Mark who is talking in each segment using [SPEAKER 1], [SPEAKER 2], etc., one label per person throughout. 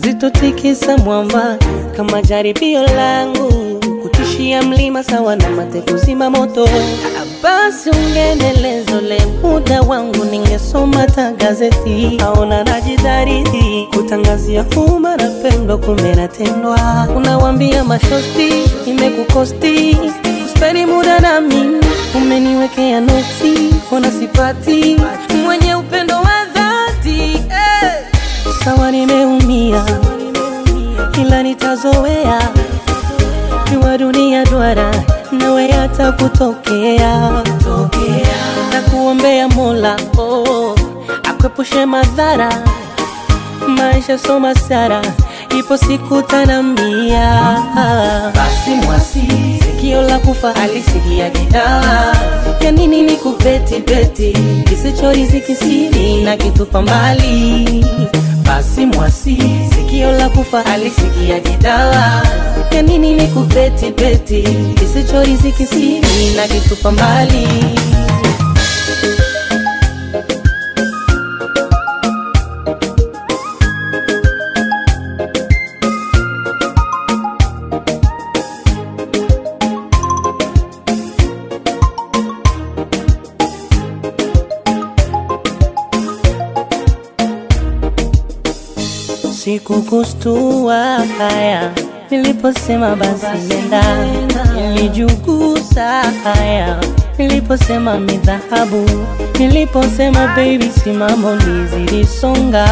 [SPEAKER 1] hazitotikisa mwamba kama jaribio langu kutishia mlima sawa na mate kuzima moto. Basi ungeendeleza ule muda wangu, ningesoma ta gazeti. Aona najidhariti kutangazia umma napendwa, kumbe natendwa. Unawambia mashosti imekukosti, uspendi muda na mimi, umeniwekea noti, ona sipati mwenye upendo wa dhati eh. Sawa nimeumia, ila nitazoea jua dunia duara nawe hata kutokea na kuombea Mola oh, akwepushe madhara maisha soma sara ipo siku tanambia basi mwasi sikio la kufa alisikia gitaa ya nini ni kupeti peti kisichoriziki siri na kitupa mbali basi mwasi sikio la kufa alisikia gitaa ya nini ni kupeti peti kisichoriziki siri na kitupa mbali Sikukustua haya niliposema basi nenda, nilijugusa haya niliposema mi dhahabu, niliposema baby simamo lizilisonga.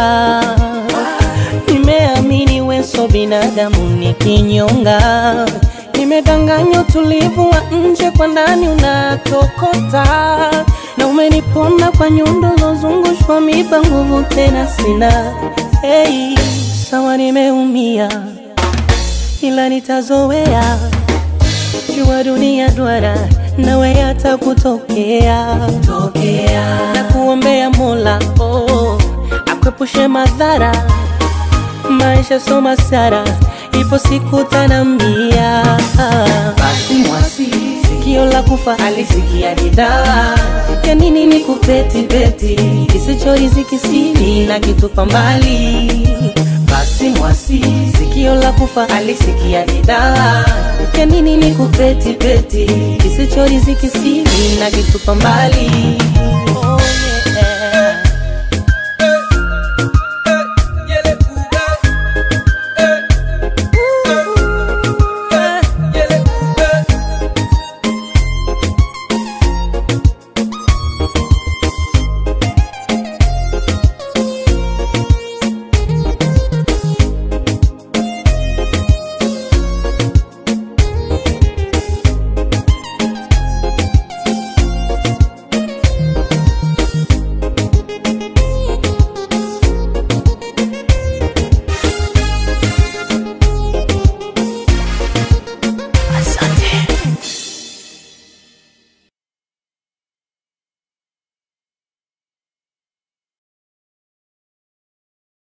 [SPEAKER 1] Nimeamini weso binadamu ni kinyonga, nimedanganya utulivu wa nje, kwa ndani unatokota na umenipona kwa nyundo zozungushwa miba, nguvu tena sina. Hey, sawa nimeumia, ila nitazoea. Jua dunia duara, nawe hata kutokea tokea, na kuombea Mola oh, akwepushe madhara maisha soma sara, ipo siku tanambia. Basi mwasi sikio la kufa alisikia gitaa ya nini ni kupeti peti kisichoriziki siri na kitupa mbali. Basi mwasi sikio la kufa alisikia gitaa ya nini ni kupeti peti kisichoriziki siri na kitupa mbali.